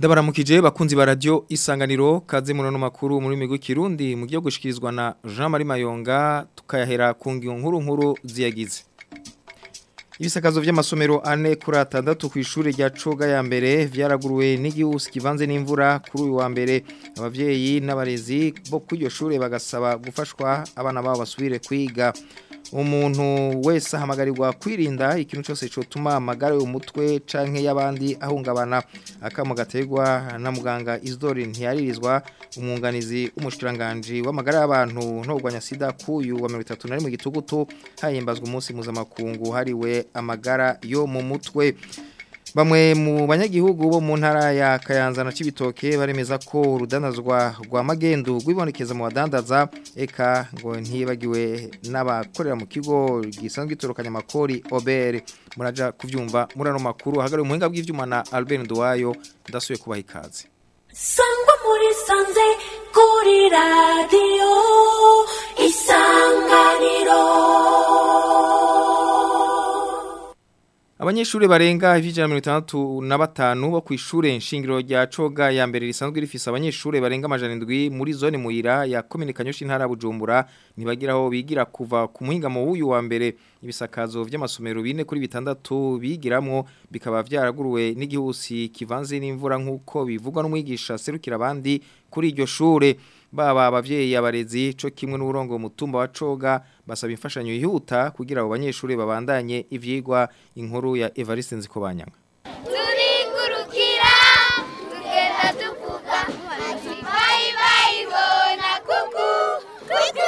Ndabaramukije bakunzi ba radio isanganiro kaze munono makuru muri migwi kirundi mu gihe gushikirizwa na Jean Marie Mayonga tukayahera ku ngiyo nkuru nkuru ziyagize. Ibisakazo vy'amasomero ane kuri atandatu ku ishure rya Coga ya mbere vyaraguruwe n'igihusi kivanze n'imvura kuri uyu wa mbere abavyeyi n'abarezi bo kuri iryo shure bagasaba gufashwa abana babo basubire kwiga umuntu wese ahamagarirwa kwirinda ikintu cyose cyotuma amagara y'umutwe canke y'abandi ahungabana akamo gaterwa na muganga Isidore ntiyaririzwa umwunganizi w'umushikiranganje w'amagara y'abantu no kugwanya sida kuyu wa 31 mu gitugutu hayimbazwa umunsi mpuzamakungu hariwe amagara yo mu mutwe Bamwe mu banyagihugu bo mu ntara ya Kayanza na Cibitoke baremeza ko urudanazwa rwa magendu rwibonekeza mu badandaza eka ngo ntibagiwe n'abakorera mu kigo gisanzwe gitorokanya makori Obere muraja kuvyumva murano makuru hagari umuhinga bw'ivyuma na Albert Nduwayo ndasuye kubaha ikaze Sangwa muri sanze kuri radio isanganiro Abanyeshuri barenga ivijana mirongo itandatu na batanu bo kw'ishure nshingiro rya Coga ya mbere risanzwe rifise abanyeshuri barenga amajana indwi muri zone muhira ya komine Kanyosha intara ya Bujumbura ntibagiraho bigira kuva ku muhingamo w'uyu wa mbere ibisakazo vy'amasomero bine kuri bitandatu bigiramwo bikaba vyaraguruwe n'igihusi kivanze n'imvura nk'uko bivugwa n'umwigisha serukira abandi kuri iryo shure baba abavyeyi abarezi co kimwe n'uburongo mutumba wa Coga basaba imfashanyo yihuta kugira abo banyeshuri babandanye ivyigwa inkuru ya Evariste Nzikobanyanga turigurukira tugenda tuvuga bayi bayi bona kuku kuku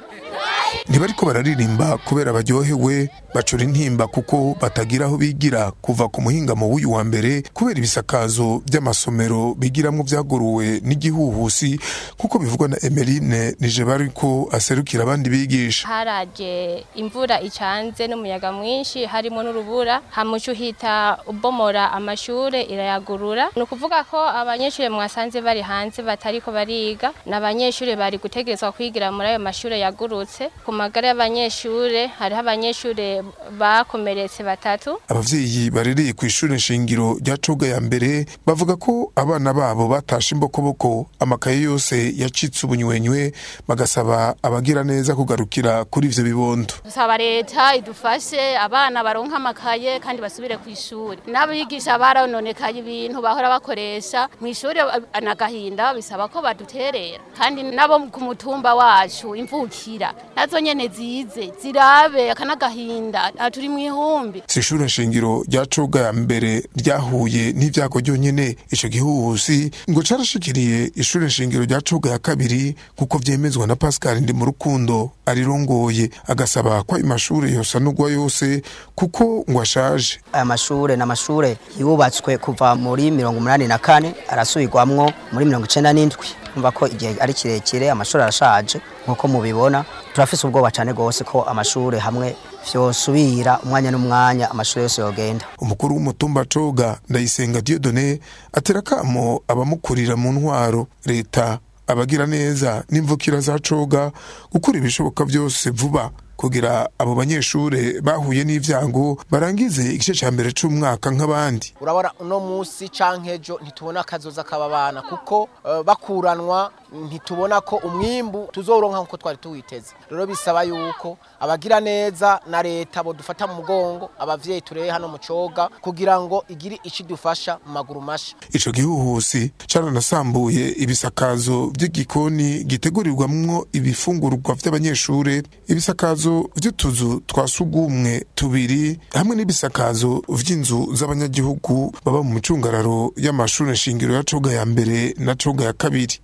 ntibariko bararirimba kubera baryohewe bacura intimba kuko batagira aho bigira kuva ku muhingamo w'uyu wa mbere kubera ibisakazo by'amasomero bigiramwo vyaguruwe n'igihuhusi kuko bivugwa na Emeline nije bariko aserukira abandi bigisha haraje imvura icanze n'umuyaga mwinshi harimo n'urubura hamuca uhita ubomora amashure irayagurura ni ukuvuga ko abanyeshuri mwasanze bari hanze batariko bariga ni abanyeshuri bari gutegerezwa kwigira muri ayo mashure yagurutse ku magara y'abanyeshure hariho abanyeshure bakomeretse batatu abavyeyi barereye ku ishuri nshingiro rya coga ya mbere bavuga ko abana babo batashe imbokoboko amakaye yose yacitse ubunywenywe bagasaba abagira neza kugarukira kuri ivyo bibondo dusaba leta idufashe abana baronka amakaye kandi basubire ku ishuri n'abigisha barononekaye ibintu bahora bakoresha mu ishuri anagahinda bisaba ko baduterera kandi nabo ku mutumba wacu imvukira nazo nyene zize zirabe akanagahinda aha turi mu ihumbi si ishuri nshingiro rya coga ya mbere ryahuye n'ivyago ryonyene ico gihuhusi ngo carashikiriye ishuri nshingiro rya coga ya kabiri kuko vyemezwa na Pascal ndi mu rukundo arirongoye agasaba ko ayo mashure yosanurwa yose kuko ngo ashaje aya mashure ni amashure yubatswe kuva muri mirongo umunani na kane arasubirwamwo muri mirongo icenda n'indwi umva ko igihe ari kirekire amashuri arashaje nk'uko mubibona turafise ubwoba cyane rwose ko amashure hamwe vyosubira umwanya n'umwanya amashuri yose yogenda umukuru w'umutumba coga ndayisenga Dieudonné atera kamo abamukurira mu ntwaro leta abagira neza n'imvukira za coga gukora ibishoboka byose vuba kugira abo banyeshure bahuye n'ivyago barangize igice ca mbere c'umwaka nk'abandi urabona uno musi canke ejo ntitubona akazoza k'aba bana kuko uh, bakuranwa ntitubona ko umwimbu tuzoronka nkuko twari tuwiteze rero bisaba yuko abagira neza na leta bo dufata mu mugongo abavyeyi tureye hano mu coga kugira ngo igiri ici dufasha mu maguru masha ico gihuhusi caranasambuye ibisakazo vy'igikoni gitegurirwamwo ibifungurwa vy'abanyeshure ibisakazo vy'utuzu twa sugumwe tubiri hamwe n'ibisakazo vy'inzu z'abanyagihugu baba mu micungararo y'amashure nshingiro ya coga ya mbere na coga ya kabiri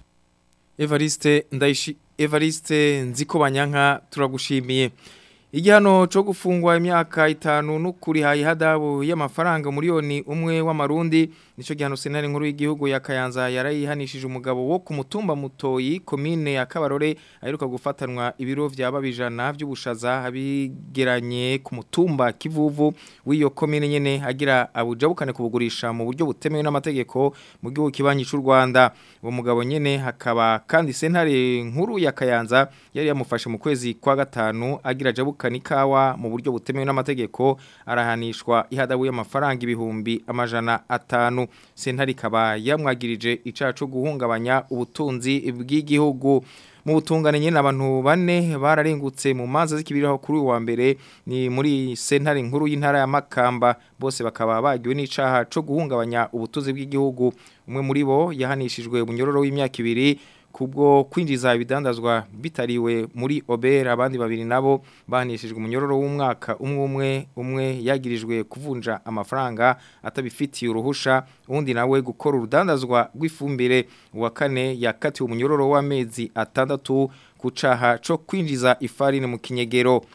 Evariste ndaishi Evariste Nzikobanyanka turagushimiye Igihano cyo gufungwa imyaka itanu n'ukuri hayi hadabu y'amafaranga miliyoni umwe w'amarundi nico gihano senari nkuru y'igihugu ya Kayanza yarayihanishije umugabo wo ku mutumba mutoyi komine ya Kabarore aheruka gufatanwa ibiro vyababijana by'ubushaza abigeranye ku mutumba kivuvu w'iyo komine nyene agira abujabukane kubugurisha mu buryo butemewe n'amategeko mu gihugu kibanyi cy'u Rwanda uwo mugabo nyene hakaba kandi sentare nkuru ya Kayanza yari yamufashe mu kwezi kwa gatanu agira jabuka gushikana ikawa mu buryo butemewe n'amategeko arahanishwa ihadabu y'amafaranga ibihumbi amajana atanu sentare ikaba yamwagirije icaha co guhungabanya ubutunzi bw'igihugu mu butungane nyene abantu bane bararengutse mu manza z'ikibiraho kuri uyu wa mbere ni muri sentare nkuru y'intara ya Makamba bose bakaba bagiwe n'icaha co guhungabanya ubutunzi bw'igihugu umwe muri bo yahanishijwe ubunyororo w'imyaka ibiri kubwo kwinjiza ibidandazwa bitariwe muri obera abandi babiri nabo bahanishijwe umunyororo w'umwaka umwe umwe umwe yagirijwe kuvunja amafaranga atabifitiye uruhusha uwundi nawe gukora urudandazwa rw'ifumbire uwa kane yakatiwe umunyororo w'amezi atandatu ku caha co kwinjiza ifarine mu kinyegero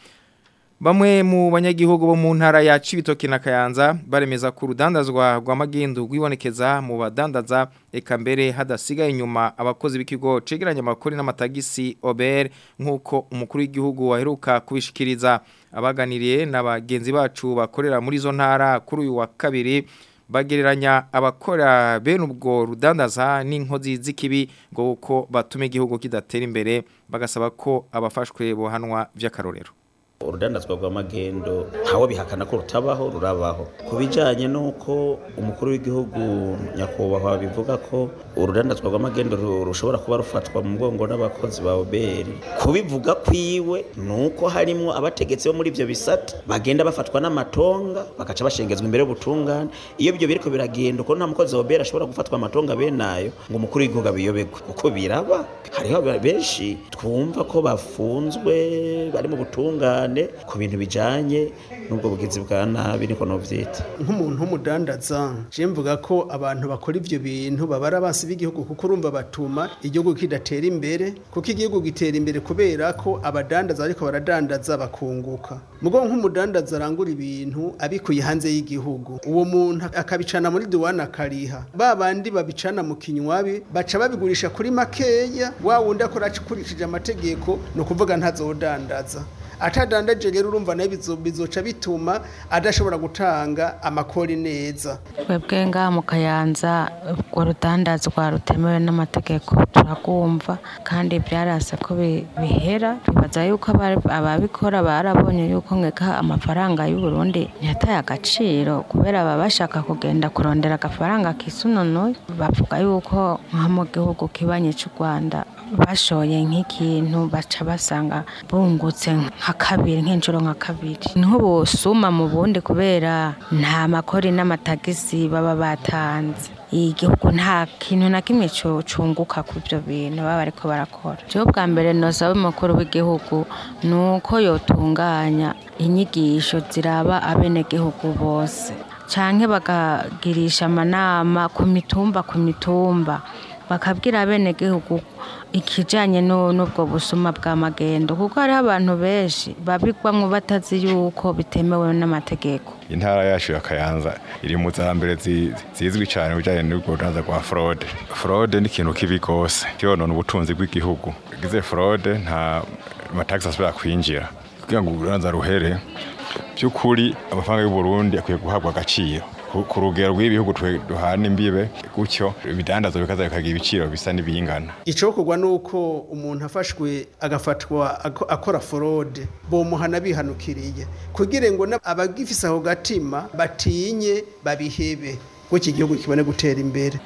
Bamwe mu banyagihugu bo mu ntara ya Cibitoke na Kayanza baremeza ko urudandazwa rwa magendu rwibonekeza mu badandaza eka mbere hadasigaye inyuma abakozi b'ikigo cegeranya amakori n'amatagisi Ober nkuko umukuru w'igihugu waheruka kubishikiriza abaganiriye n'abagenzi bacu bakorera muri zo ntara kuri uyu wa kabiri bagereranya abakora bene ubwo rudandaza n'inkozi z'ikibi ngo uko batume igihugu kidatera imbere bagasaba ko abafashwe bohanwa vy'akarorero urudandazwa rw'amagendo ntawe bihakana ko rutabaho rurabaho ku bijyanye n'uko umukuru w'igihugu nyakubahwa bivuga ko urudandazwa rw'amagendo rushobora kuba rufatwa mu mugongo n'abakozi ba oberi kubivuga kwiwe ni uko harimo abategetsi bo muri ibyo bisate bagenda bafatwa n'amatonga bagaca bashengezwa imbere y'ubutungane iyo ibyo biriko biragenda uko nta mukozi wa oberi ashobora gufatwa amatonga bene ayo ngo umukuru w'igihugu abiyoberwe uko biraba hariho benshi twumva ko bafunzwe bari mu butungane ku bintu bijanye n'ubwo bugizi bwa nabi niko novyita nk'umuntu w'umudandaza je mvuga ko abantu bakora ivyo bintu babara basi b'igihugu kuko urumva batuma igihugu kidatera imbere kuko igihugu gitera imbere kubera ko abadandaza ariko baradandaza bakunguka mugo nk'umudandaza arangura ibintu abikuye hanze y'igihugu uwo muntu akabicana muri duwana akariha ba bandi babicana mu kinywabi baca babigurisha kuri makeya wa wundi akora akurikije amategeko ni ukuvuga ntazodandaza atadandaje rero urumva nayo bizoca bituma adashobora gutanga amakori neza twebwe ngaha mu kayanza urwo rudandazwa rutemewe n'amategeko turagumva kandi byarase ko bihera bibaza yuko ababikora barabonye yuko nkeka amafaranga y'u Burundi ntiyataye agaciro kubera baba bashaka kugenda kurondera agafaranga kisununuye bavuga yuko nko mu gihugu kibanye cy'u Rwanda bashoye nk'ikintu baca basanga bungutse nka kabiri nk'inshuro nka kabiri niho busuma mu bundi kubera nta makori n'amatagisi baba batanze igihugu nta kintu na kimwe cunguka ku byo bintu baba bariko barakora cyo bwa mbere nosaba umukuru w'igihugu ni uko yotunganya inyigisho ziraba abenegihugu bose canke bakagirisha amanama ku mitumba ku mitumba bakabwira abenegihugu ikijanye n'ubwo busuma bwa magendo kuko hariho abantu benshi babigwamwo batazi yuko bitemewe n'amategeko intara yacu ya kayanza iri mu zambere zizwi cyane bijanye n'ubwo rudanza rwa fraude fraude ni ikintu kibi gose kiyonona ubutunzi bw'igihugu gize fraude nta matagisi asubira kwinjira kugira ngo urudanza ruhere by'ukuri amafaranga y'u Burundi akwiye guhabwa agaciro ku rugero rw'ibihugu duhana imbibe gutyo ibidandazo bikaza bikagira ibiciro bisa n'ibingana icokorwa nuko umuntu afashwe agafatwa akora forode bomuhana bihanukiriye kugira ngo abagifise aho gatima batinye babihebe ko iki gihugu kibone gutera imbere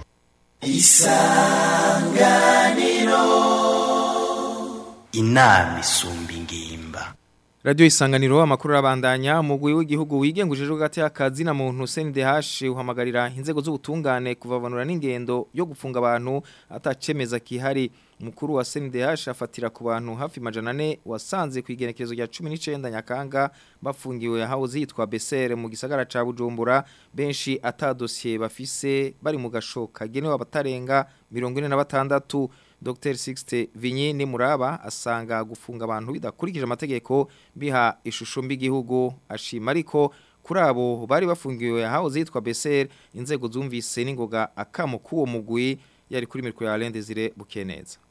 isanganiro inama isumba ingimba Radio isanganiro amakuru rabandanya mugwi w'igihugu wigengujije gati akazi na muntu CNDH uhamagarira inzego z'ubutungane kuvavanura n'ingendo yo gufunga abantu atacemeza kihari mukuru wa CNDH afatira ku bantu hafi majana ane wasanze ku igenekerezo rya 19 Nyakanga bafungiwe yahawe zitwa Besere mu gisagara ca Bujumbura benshi atadosiye bafise bari mu gashoka genewe abatarenga 46 Dr. Sixte Vinyi ni muraba asanga gufunga abantu bidakurikije amategeko biha ishusho mbi gihugu ashima ariko kuri abo bari bafungiwe yahawe zitwa Besere inzego zumvise n'ingoga akamo kuwo mugwi yari kuri miriko ya Alende zire bukeneza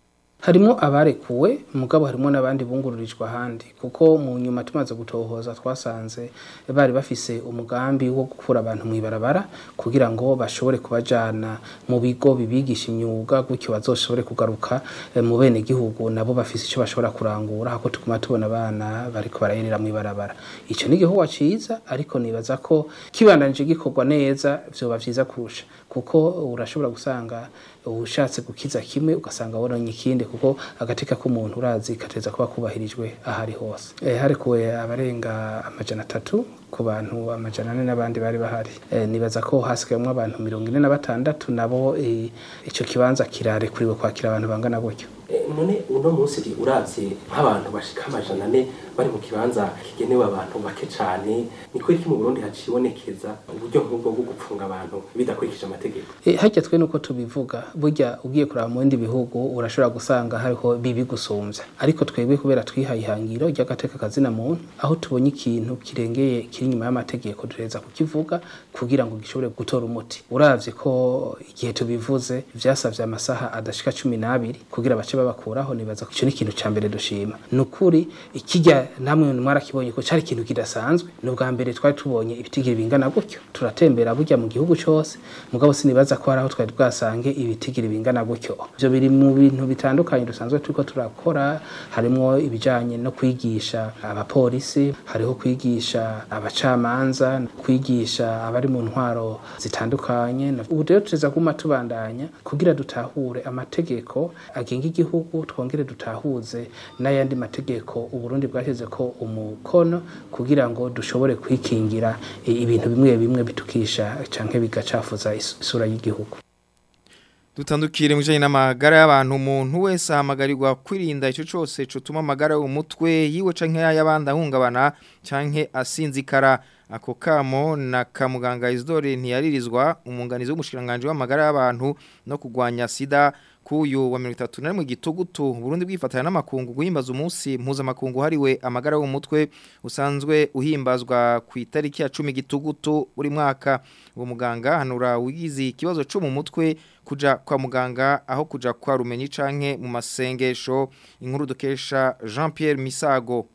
harimo abarekuwe mugabo harimo n'abandi bungururijwe ahandi kuko mu nyuma tumaze gutohoza twasanze bari bafise umugambi wo gukura abantu mu ibarabara kugira ngo bashobore kubajana mu bigo bibigisha imyuga gutyo bazoshobore kugaruka eh, mu bene gihugu nabo bafise icyo bashobora kurangura hako tuguma tubona abana bariko barayerera mu ibarabara ico ni igihugu ciza ariko nibaza ko kibandanije gikorwa neza vyoba vyiza kurusha kuko urashobora gusanga ushatse gukiza kimwe ugasanga wononye ikindi kuko agateka k'umuntu urazi kateza kuba kubahirijwe ahari hose e, harekuwe abarenga amajana atatu ku bantu amajana ane n'abandi bari bahari e, nibaza ko hasigayemwo abantu mirongo ine na batandatu nabo e, ico kibanza kirarekuriwe kwakira abantu bangana gutyo none uno munsi uravye nk'abantu bashika amajana ane bari mu kibanza kigenewe abantu bake cane ni ko iki mu Burundi hacibonekeza uburyo nk'ubwo bwo gupfunga abantu bidakurikije amategeko E, harya twe nuko tubivuga burya ugiye kuraba mu bindi bihugu urashobora gusanga hariho bibi gusumvya ariko twebwe kubera twihaye ihangiro ry'agateka kazina muntu aho tubonye ikintu kirengeye kiri inyuma y'amategeko duheza kukivuga kugira ngo gishobore gutora umuti uravye ko igihe tubivuze vyasavye amasaha adashika cumi n'abiri kugira bace babakuraho nibaza ko ico ni ikintu ca mbere dushima ni ukuri ikijya namwe mwarakibonye ko cari ikintu kidasanzwe ni ubwa mbere twari tubonye ibitigiri bingana gutyo turatembera burya mu gihugu cose mugabo sinibaza ko hari aho twari bwasange ibitigiri bingana gutyo ivyo biri mu bintu bitandukanye dusanzwe turiko turakora harimwo ibijanye no kwigisha abapolisi hariho kwigisha abacamanza kwigisha abari mu ntwaro zitandukanye ubu rero tuza kuma tubandanya kugira dutahure amategeko agenga igihugu twongere dutahuze n'ayandi mategeko uburundi bwashyize ko umukono kugira ngo dushobore kwikingira i- ibintu bimwe bimwe bitukisha canke bigacafuza is- isura y'igihugu Dutandukire mwijanye n'amagara y'abantu umuntu wese ahamagarirwa kwirinda ico cose cotuma amagara y'umutwe yiwe canke y'abandi ahungabana canke asinzikara ako kamo na kamuganga Isidore ntiyaririzwa umunganizi w'umushikiranganje w'amagara y'abantu no kugwanya sida kuyu wa 31 mu gitugutu Burundi bwifatanya n'amakungu guhimbaza umunsi mpuzamakungu hariwe amagara y'umutwe usanzwe uhimbazwa ku itariki ya 10 gitugutu buri mwaka uwo muganga hanura wigize ikibazo cyo mu mutwe kuja kwa muganga aho kuja kwa rumenyi canke mu masengesho inkuru dukesha Jean Pierre Misago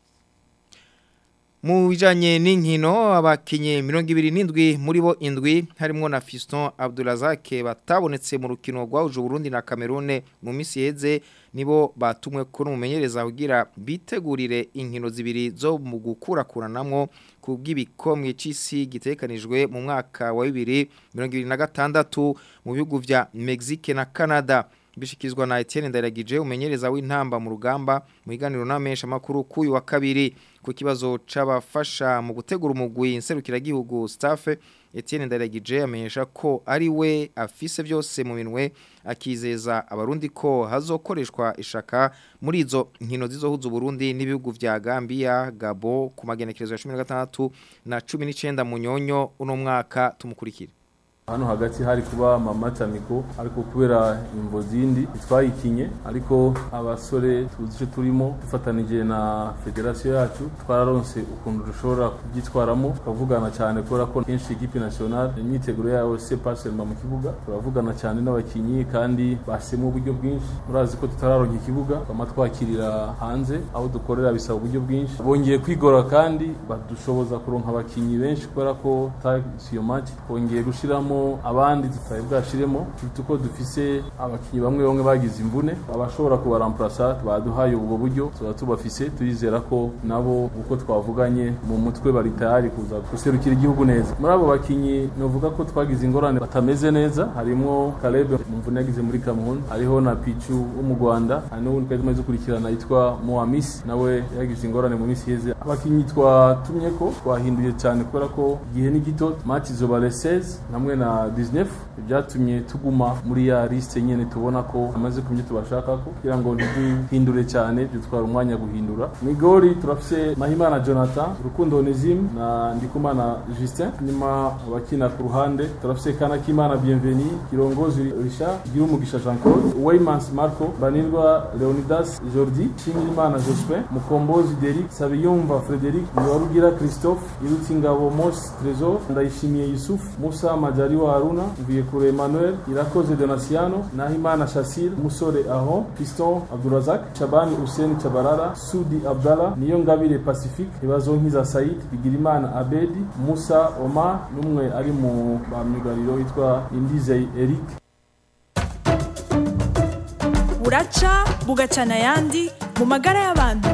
mu bijanye n'inkino abakinye 27 muri bo indwi harimo na Fiston Abdulazak batabonetse mu rukino rwahuje Burundi na Cameroon mu misi yeze nibo batumwe kuri umumenyereza kugira bitegurire inkino zibiri zo mu gukurakuranamwo ku bw'ibikomwe c'isi gitekanijwe mu mwaka wa 2026 mu bihugu vya Mexique na Canada bishikizwa na Etienne Ndaragije umenyereza w'intamba mu rugamba mu iganiro n'amesha makuru kuyu wa kabiri ku kibazo c'abafasha mu gutegura umugwi inserukira gihugu staff Etienne Ndaragije amenyesha ko ari we afise byose mu minwe akizeza abarundi ko hazokoreshwa ishaka muri izo nkino zizohuza Burundi n'ibihugu vya Gambia Gabo ku magenekerezo ya 16 na 19 mu nyonyo uno mwaka tumukurikira hano hagati hari kuba mama tamiko ariko kubera imvo zindi twayikinye ariko abasore tuzi icyo turimo dufatanije na federasiyo yacu twararonse ukuntu dushobora kubyitwaramo tukavugana cyane kubera ko kenshi ikipe nationale imyiteguro yayo se paselma mu kibuga turavugana cyane n'abakinyi kandi basemo uburyo bwinshi murazi ko tutararonka ikibuga twama twakirira hanze aho dukorera bisaba uburyo bwinshi bongeye kwigora kandi badushoboza kuronka abakinyi benshi kubera ko tagisi iyo match bongeye gushiramo abandi tutari bwashiremo tuzi ko dufise abakinyi bamwe bamwe bagize imvune abashobora kubaramplasa baduhaye ubwo buryo tuba tubafise turizera ko nabo uko twavuganye mu mutwe bari tayari kuza guserukira igihugu neza muri abo bakinyi novuga ko twagize ingorane batameze neza harimo Caleb mu mvune yagize muri Cameroon hariho na Pichu wo mu Rwanda hari n'uwundi twari tumaze gukurikirana yitwa Mohamis nawe yagize ingorane mu minsi yeze abakinyi twatumye ko twahinduye cyane kubera ko igihe ni gito match izoba le 16 hamwe na 19 byatumye tuguma muri ya liste nyene tubona ko amaze kumye tubashaka ko kugira ngo ntiduhindure cyane dutwara umwanya guhindura migori turafise Mahimana Jonathan Rukundo Onezim na Ndikumana Justin nyuma abakina ku ruhande turafise Kana Kimana Bienveni Kirongozi Richard Girumugisha Jean Claude Weymans Marco Banirwa Leonidas Jordi Shimirimana Jospin Mukombozi Derek Sabiyumva Frederic Niwarugira Christophe Irutingabo Mos Trésor Ndayishimiye Yusuf Musa Majari Majaliwa Haruna Mvuyekure Emmanuel Irakoze Donasiano Nahimana Shasil Musore Aho Piston Abdurazak Shabani Hussein Chabarara Sudi Abdallah Niyongabire Pacifique Ibazonkiza Said Bigirimana Abedi Musa Omar n'umwe ari mu bamyugariro witwa Indizey Eric buraca bugacana ayandi mu magara y'abantu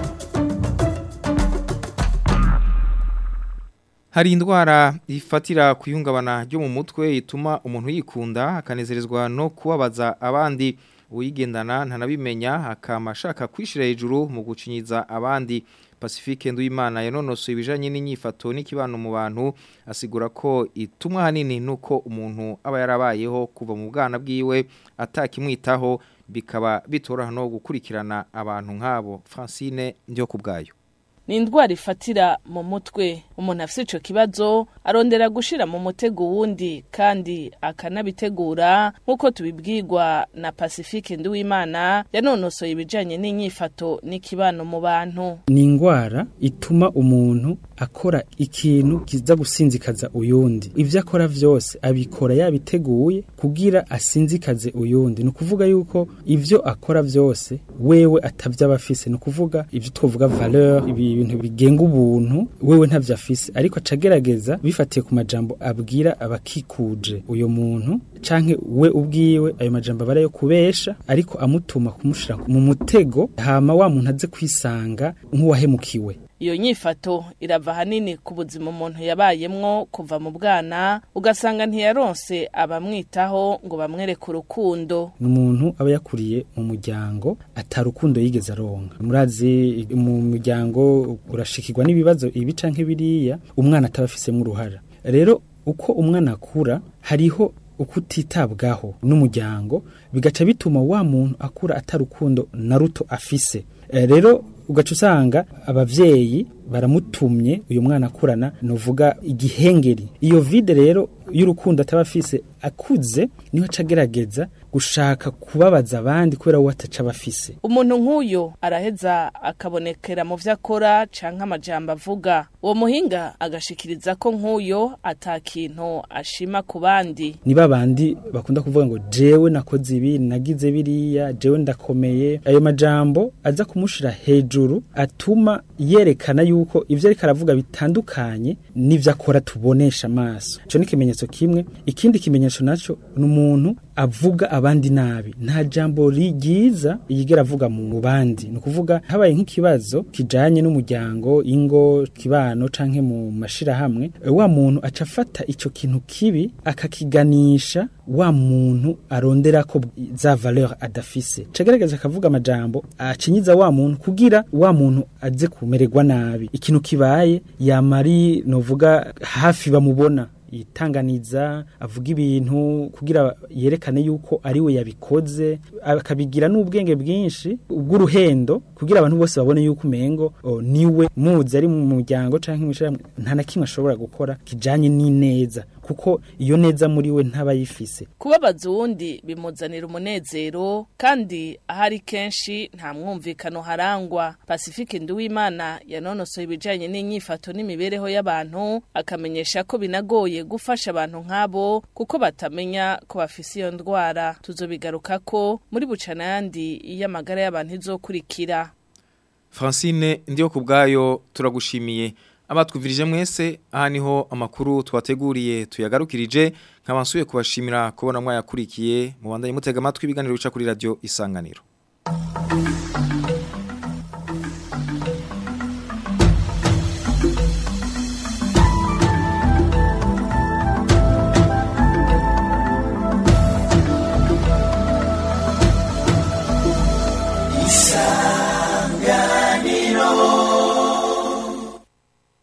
Hari indwara ifatira ku ihungabana ryo mu mutwe ituma umuntu yikunda akanezerezwa no kubabaza abandi uyigendana ntanabimenya akama ashaka kwishira hejuru mu gucinyiza abandi Pacifique Nduwimana yanonosoye ibijanye n'inyifato n'ikibano mu bantu asigura ko itumwa hanini nuko umuntu aba yarabayeho kuva mu bwana bwiwe atakimwitaho bikaba bitoroha no gukurikirana abantu nk'abo Francine ndio kubgayo ni indwara ifatira mu mutwe umuntu afite icyo kibazo arondera gushira mu mutego wundi kandi akanabitegura nk'uko tubibwirwa na pacifique nduwimana yanonosoye ibijyanye n'inyifato n'ikibano mu bantu ni indwara ituma umuntu akora ikintu kiza gusinzikaza uyundi ibyo akora byose abikora yabiteguye kugira asinzikaze uyundi ni ukuvuga yuko ibyo akora byose wewe atabyo aba afise ni ukuvuga ibyo twavuga valeur ibi ibintu bigenga ubuntu wewe ntavyo afise ariko acagerageza bifatiye ku majambo abwira abakikuje uyo muntu canke we ubwiwe ayo majambo abara yo kubesha ariko amutuma kumushira mu mutego hama wa muntu aze kwisanga nk'uwahemukiwe iyo nyifato irava hanini ku buzima umuntu yabayemwo kuva mu bwana ugasanga ntiyaronse abamwitaho ngo bamwereke urukundo ni umuntu aba yakuriye mu muryango atarukundo yigeze aronka murazi mu muryango urashikirwa n'ibibazo ibi canke biriya umwana ataba afisemo uruhara rero uko umwana akura hariho uko utitabwaho n'umuryango bigaca bituma wa muntu akura atarukundo na ruto afise rero ugaca usanga abavyeyi baramutumye uyu mwana akurana novuga igihengeri iyo vide rero y'urukundo ataba afise akuze niho acagerageza gushaka kubabaza abandi kubera we ataca abafise umuntu nk'uyo araheza akabonekera mu vyo akora canke amajambo avuga uwo muhinga agashikiriza ko nk'uyo ata kintu ashima ku bandi ni babandi bakunda kuvuga ngo jewe nakoze ibi nagize biriya jewe ndakomeye ayo majambo aza kumushira hejuru atuma yerekana yuko ivyo ariko aravuga bitandukanye n'ivyo akora tubonesha amaso ico ni ikimenyetso kimwe ikindi kimenyetso naco ni umuntu avuga abandi nabi nta jambo ryiza yigera avuga mu bandi ni ukuvuga habaye nk'ikibazo kijanye n'umuryango ingo kibano canke mu mashirahamwe wa muntu aca afata ico kintu kibi akakiganisha wa muntu arondera ko za valeur adafise cagerageza akavuga amajambo acinyiza wa muntu kugira wa muntu aze kumererwa nabi ikintu kibaye yamari novuga hafi bamubona yitanganiza avuga ibintu kugira yerekane yuko ari we yabikoze akabigira n'ubwenge bwinshi bw'uruhendo kugira abantu bose babone yuko umengo niwe muzi ari mu muryango canke mu nta na kimwe ashobora gukora kijanye n'ineza kuko iyo neza muri we ntaba yifise kubabaza uwundi bimuzanira umunezero kandi ahari kenshi nta mwumvikano harangwa pacifique nduwimana yanonosoye ibijanye n'inyifato n'imibereho y'abantu akamenyesha ko binagoye gufasha abantu nk'abo kuko batamenya ko bafise iyo ndwara tuzobigaruka ko muri bucana yandi y'amagara y'abantu izokurikira Francine ndiyo kubgayo turagushimiye abatwuvirije mwese aha niho amakuru twateguriye tuyagarukirije nk'abasuye kubashimira kubona mwayakurikiye mu bandanye mutega amatwi ibiganiro bica kuri radio isanganiro